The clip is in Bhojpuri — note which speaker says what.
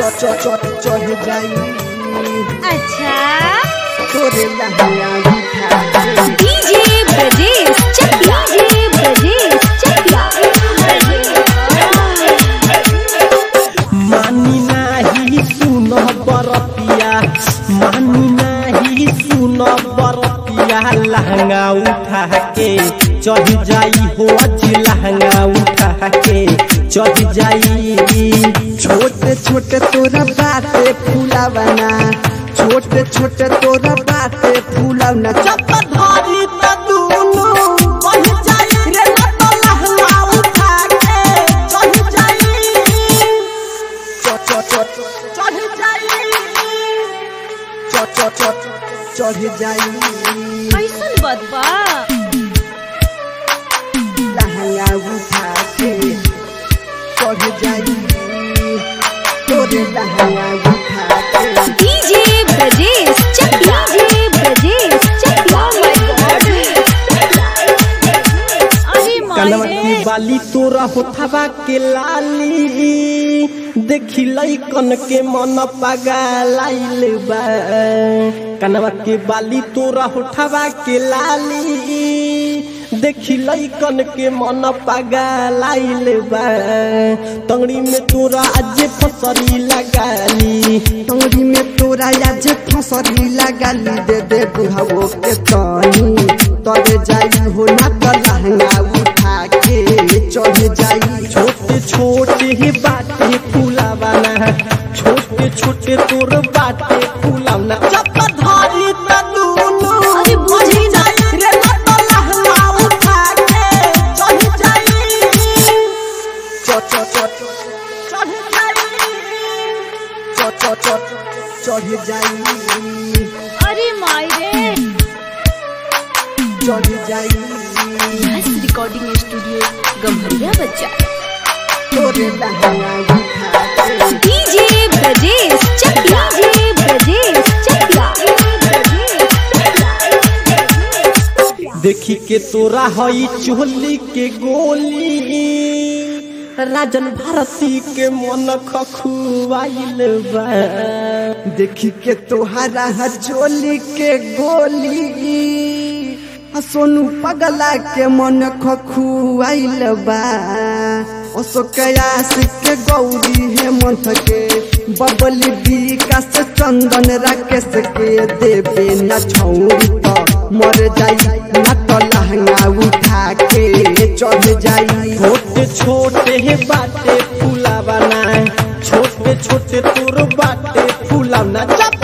Speaker 1: चढ़ जाई
Speaker 2: अच्छा
Speaker 1: तोरे लहंगा उठा के
Speaker 2: डीजे ब्रजेश चकिया डीजे ब्रजेश चकिया
Speaker 3: मानी नाही सुन बरतिया मानी नाही सुन बरतिया लहंगा उठा के चढ़ जाई हो अज लहंगा उठा के चढ़ जाई
Speaker 1: छोटे छोटे तोरा बाटे फूलावना छोटे छोटे तोरा बाटे फूलावना
Speaker 3: जब धारी त दुनु बढ़ जाई रे लत लहंगा उठा के चढ़ जाई
Speaker 1: चढ़ जाई चढ़ जाई
Speaker 2: कैसन बदबा
Speaker 1: लहंगा उठा के चढ़ जाई तोरे लहंगा उठा के
Speaker 2: डीजे ब्रजेश चकिया डीजे ब्रजेश चकिया अरे
Speaker 3: कनवा
Speaker 2: माय
Speaker 3: की बाली तोरा होठवा के लाली देखी लइकन के मन पगलाइल बा कनवा के बाली तोरा होठवा के लाली देखी लइकन के मन पगलाइल बा तंगड़ी में तोरा आज फसरी लगाली
Speaker 1: तोरी में तोरा आज फसरी लगाली दे दे बुढ़ावो के तनी तोरे जाई हो ना तो लहंगा उठा के चढ़ जाई
Speaker 3: छोटे छोटे ही बाटे फूलावाना छोटे छोटे तोर बाटे फूलावना जब धारी त दुनु
Speaker 2: अरे बुझी
Speaker 3: जाई रे लत लहंगा उठा के चढ़ जाई
Speaker 1: चढ़ जाई चढ़ जाई
Speaker 2: अरे माय रे
Speaker 1: चढ़ जाई
Speaker 2: रिकॉर्डिंग स्टूडियो गम्हरिया बच्चा
Speaker 1: तोरे लहंगा उठा के
Speaker 2: डीजे ब्रजेश चकिया डीजे ब्रजेश चकिया
Speaker 3: देखी के तोरा हई चोली के गोली राजन भारती के मन खखुआइल बा
Speaker 1: देखी के तोहरा हचोली के गोली आ सोनू पगला के मन खखुआइल बा अशोकयास के गौरी हेमंत के बबली विकास चंदन राकेश के देवे न छौरी त मर जाई न तो लहंगा उठा के चढ़ जाई
Speaker 3: छोटे छोटे हे बाटे फूलावाना छोटे छोटे तोर बाटे फूलावना जब